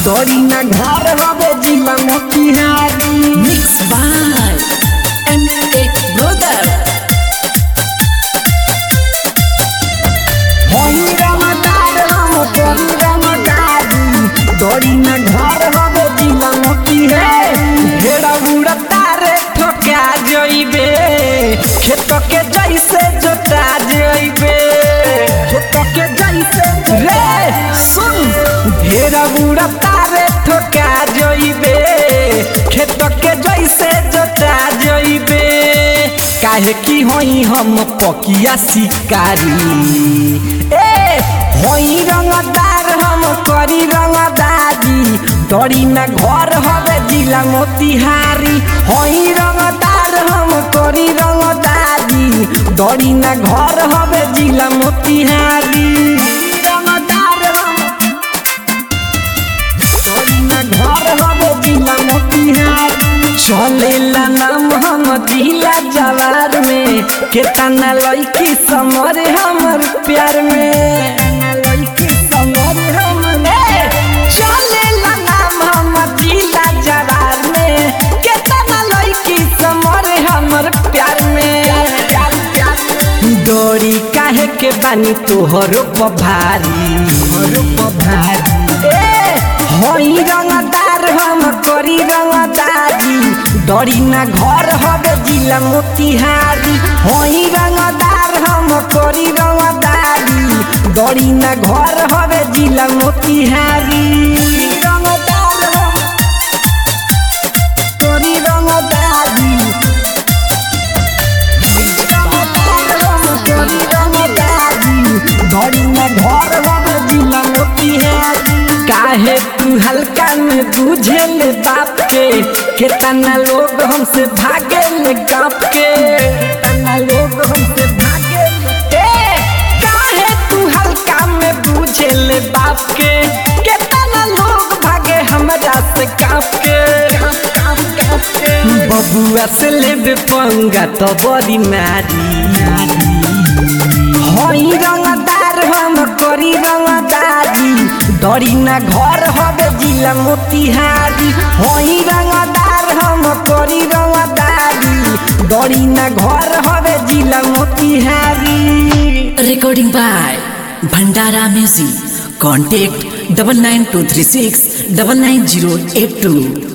डरी ना घर हवे जिला Motihari Mixed by M.A. Brother. होई रमदार हम डरी रमदारी डरी ना घर हवे जिला मोतिहारी भेड़ा उड़ता रे ठोका जइबे खेत के जैसे जोता जइबे खेत के जैसे रे सुन भेड़ा उड़ता रे ठोका जइबे खेत के जैसे जोता जइबे काहे की होई हम पकिया शिकारी ए होई रंगदार हम करी रंगदारी डरी ना घर हवे जिला मोतिहारी होई रंगदार हम करी रंगदारी डरी ना घर हवे जिला मोतिहारी रंगदार हम डरी ना घर हवे जिला मोतिहारी चलेला नाम हम जिला जवार में केतना लड़की समर हमर प्यार में लड़की समर हमर चलेला नाम हम जिला जवार में केतना लड़की समर हमर प्यार में डोरी काहे के बानी तोहरो पभारी तोहरो पभारी ए होई रंगदार हम करी रंगदारी डरी ना घर हवे जिला मोतिहारी होई रंगदार हम करी रंगदारी डरी ना घर हवे जिला मोतिहारी रंगदार हम करी रंगदारी काहे तू हल्का में बुझे ले बाप के कितना लोग हमसे भागे ले गाप के कितना लोग हमसे भागे ए काहे तू हल्का में बुझे ले बाप के कितना लोग भागे हमरा से काप के काप काप के बबुआ से लेबे पंगा तो बड़ी मारी होई रंगदार हम करी रंगदारी डरी ना घर हवे जिला मोतिहारी होई रंगदार हम करी रंगदारी डरी ना घर हवे जिला Motihari Recording by Bhandara Music. Contact double nine two three six double nine zero eight two.